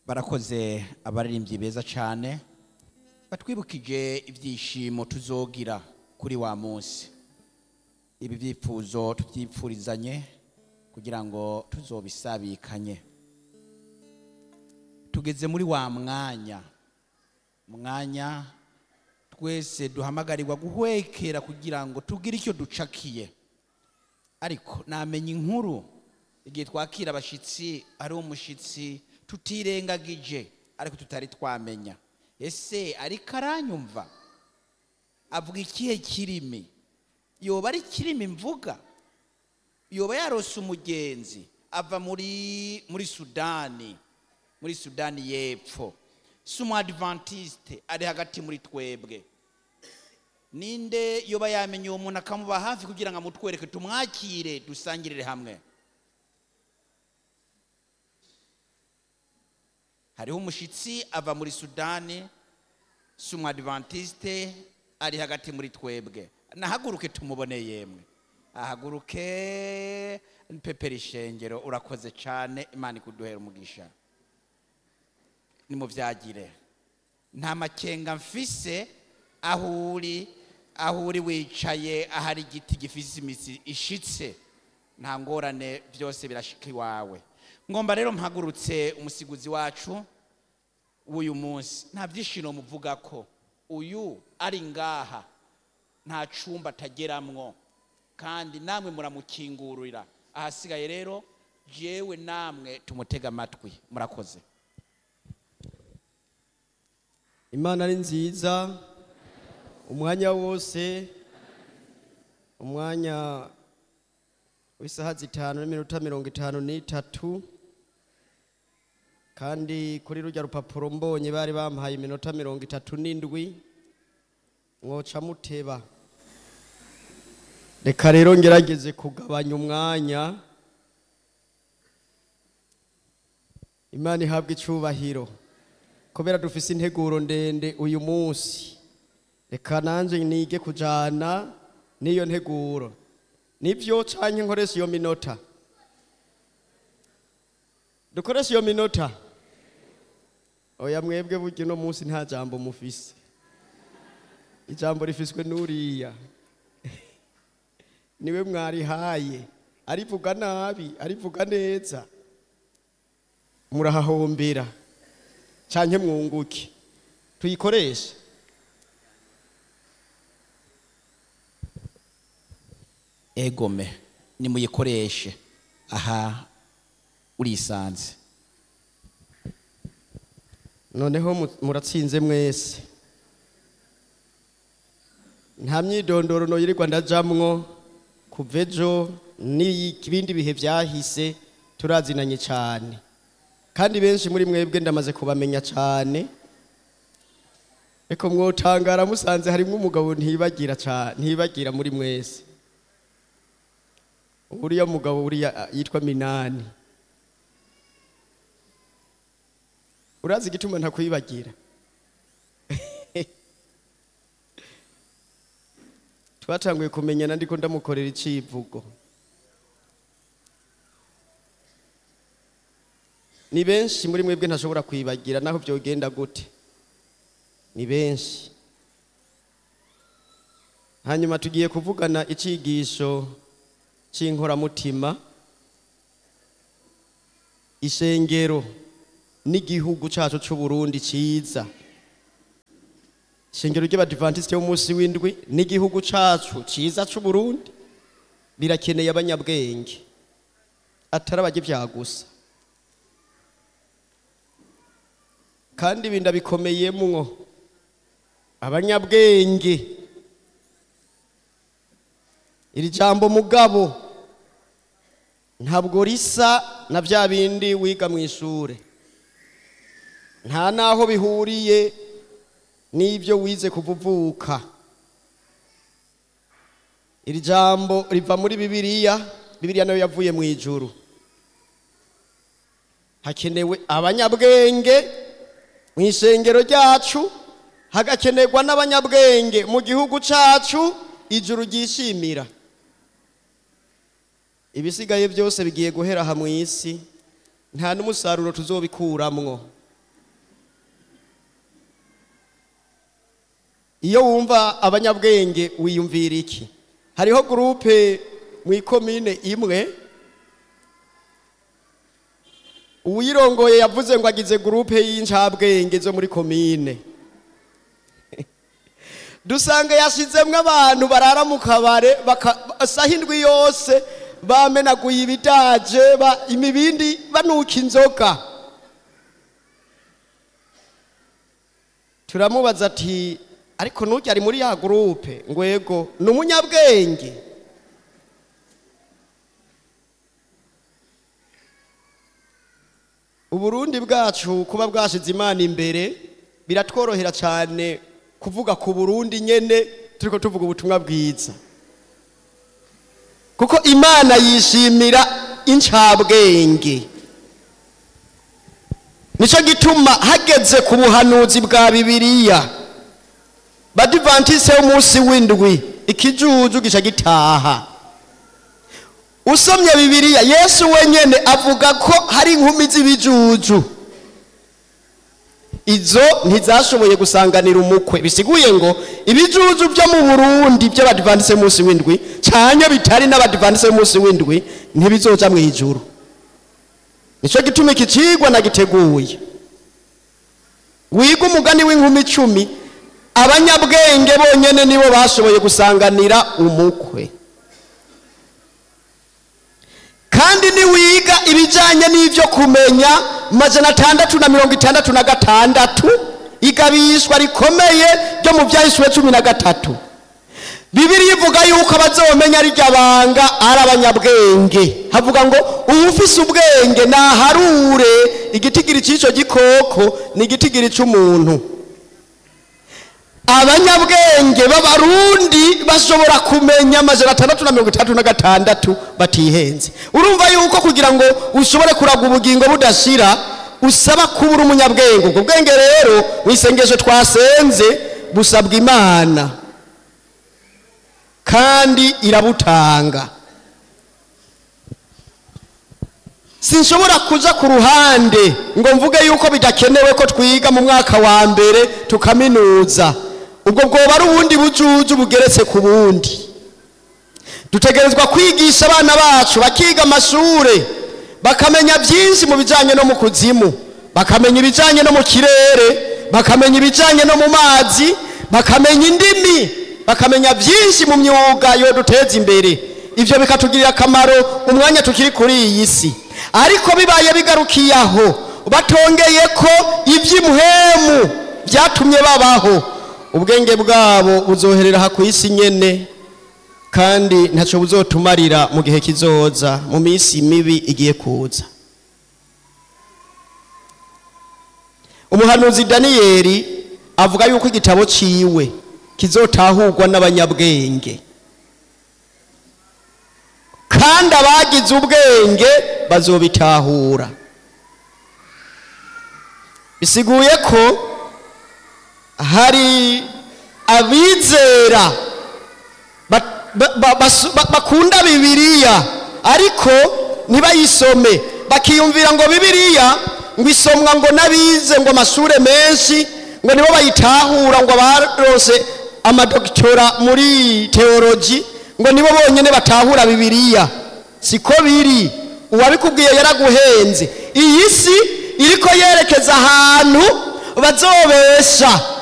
barakoze abaririmbyi beza cyane batwibukije ibyishimo tuzogira kuri wa munsi ibi byifuzo tubyipfurizanye kugira ngo tuzobisabikanye tugeze muri wa mwanya mwanya twese duhamagarirwa guhwekera kugira ngo tugire icyo ducakiye ariko namenya inkuru igihe twakira abashyitsi ari umushyitsi tutirengagije ariko tutari twamenya ese ariko aranyumva avuga ikihe kirimi yoba ari kirimi mvuga yoba yarose umugenzi ava muri muri sudani muri sudani y'epfo si umuadivantisite ari hagati muri twebwe ninde yoba yamenye uwo muntu akamuba hafi kugira ngo amutwereke tumwakire dusangirire hamwe hariho umushyitsi ava muri sudani si umuadivantisite ari hagati muri twebwe nahaguruke tumubone yemwe ahaguruke pepera ishengero urakoze cyane imana ikuduhera umugisha nimubyagire nta makenga mfise aho uri aho uri wicaye ahari igiti gifise imizi ishitse nta ngorane byose birashika iwawe ngomba rero mpagurutse umusiguzi wacu w'uyu munsi nta byishimo muvuga ko uyu ari ngaha nta cumba atageramwo kandi namwe muramukingurira ahasigaye rero jewe namwe tumutega amatwi murakoze imana ari nziza umwanya wose umwanya w'isaha zitanu n'iminota mirongo itanu n'itatu kandi kuri rujya rupapuro mbonye bari bampaye iminota mirongo itatu n'indwi mwoca muteba reka rero ngerageze kugabanya umwanya imana ihabwa icubahiro kubera dufise integuro ndende uyu munsi reka nanjye nige kujana n'iyo nteguro nibyo canke nkoresha iyo minota dukoresha iyo minota oya mwebwe burya uno munsi nta jambo mufise ijambo rifiswe n'uriya niwe mwarihaye arivuga nabi arivuga neza murahahombera canke mwunguke tuyikoreshe egome nimuyikoreshe aha urisanze noneho mu- muratsinze mwese nta myidondoro noyirirwa ndajamwo kuva ejo n'ibindi bihe byahise turazinanye cyane kandi benshi muri mwebwe ndamaze kubamenya cyane reko mwotangara musanze harimo umugabo ntibagira cyane ntibagira muri mwese uriya mugabo uriya ah, yitwa minani urazi igituma ntakwibagira twatanguye kumenyana ndiko ndamukorera icivugo ni benshi muri mwebwe ntashobora kwibagira naho byogenda gute ni benshi hanyuma tugiye kuvugana icigisho c'inkoramutima ishengero n'igihugu cacu c'u Burundi ciza ishengero ry'abadivantisite b'umunsi w'indwi n'igihugu cacu ciza c'u Burundi birakeneye abanyabwenge atari abajya gusa kandi ibi ndabikomeyemwo abanyabwenge iri jambo mugabo ntabwo risa na bya bindi wiga mu ishure nta n'aho bihuriye n'ibyo wize kuvuvuka iri jambo riva muri bibiliya bibiliya nayo yavuye mu ijuru hakenewe abanyabwenge mu ishengero ryacu hagakenerwa n'abanyabwenge mu gihugu cyacu ijuru ryishimira ibisigaye byose bigiye guhera aha mu isi nta n'umusaruro tuzobikuramwo iyo wumva abanyabwenge wiyumvira iki hariho gurupe mu ikomine imwe uwirongoye yavuze ngo agize gurupe y'incabwenge zo muri komine dusanga yashizemwo abantu barara mu kabare baka- saha indwi yose bamenaguye ibidaje ba- imibindi banuka inzoga turamubaza ati ariko nujya ari muri ya gurupe ngo yego ni umunyabwenge uburundi bwacu kuba bwashize imana imbere biratworohera cyane kuvuga ku burundi nyene turiko tuvuga ubutumwa bwiza kuko imana yishimira incabwenge nicyo gituma hageze ku buhanuzi bwa bibiliya badivantise w'umunsi w'indwi ikijuju gica gitaha usomye bibiliya yesu wenyene avuga ko hari inkumi z'ibijuju izo ntizashoboye gusanganira umukwe bisiguye ngo ibijuju byo mu burundi by'abadivantise munsi w'indwi cyane bitari n'abadivantise munsi w'indwi ntibizoja mu ijuru nicyo gituma iki cigwa nagiteguye wiga umugani w'inkumi icumi abanyabwenge bonyene nibo bashoboye gusanganira umukwe kandi niwiga ibijyanye n'ibyo kumenya majana atandatu na mirongo itandatu na gatandatu igabishwa rikomeye ryo mu byahishwe cumi na gatatu bibiri ivuga yuko abazomenya rirya banga ari abanyabwenge havuga ngo uwufise ubwenge naharure igitigiri cy'icyo gikoko ni igitigiri cy'umuntu abanyabwenge b'abarundi bashobora kumenya amajana atandatu na mirongo itandatu na gatandatu batihenze urumva yuko kugira ngo ushobore kuraga ubugingo budashira usaba kuba uri umunyabwenge ubwo bwenge rero mu isengesho twasenze busabwa imana kandi irabutanga sinshobora kuja ku ruhande ngo mvuge yuko bidakenewe ko twiga mu mwaka wa mbere tukaminuza ubwo bwoba ari ubundi bujuju bugeretse ku bundi dutegerezwa kwigisha abana bacu bakiga amashure bakamenya byinshi mu bijyanye no mu kuzimu bakamenya ibijyanye no mu kirere bakamenya ibijyanye no mu mazi bakamenya indimi bakamenya byinshi mu myuga yo duteza imbere ibyo bikatugirira akamaro umwanya tukiri kuri iyi si ariko bibaye bigarukiye aho batongeye ko iby'imuhemu byatumye babaho ubwenge bwabo buzoherera aha ku isi nyene kandi ntacyo buzotumarira mu gihe kizoza mu minsi mibi igiye kuza umuhanuzi daniyeli avuga yuko igitabo ciwe kizotahurwa n'abanyabwenge kandi abagize ubwenge bazobitahura bisiguye ko hari abizera ba- ba- ba- basu- ba- bakunda bibiliya ariko ntibayisome bakiyumvira ngo bibiliya ngo isomwa ngo n'abize ngo amashure menshi ngo nibo bayitahura ngo barose amadokitora muri teologi ngo nibo bonyene batahura bibiliya siko biri uwabikubwiye yaraguhenze iyi si iriko yerekeza ahantu bazobesha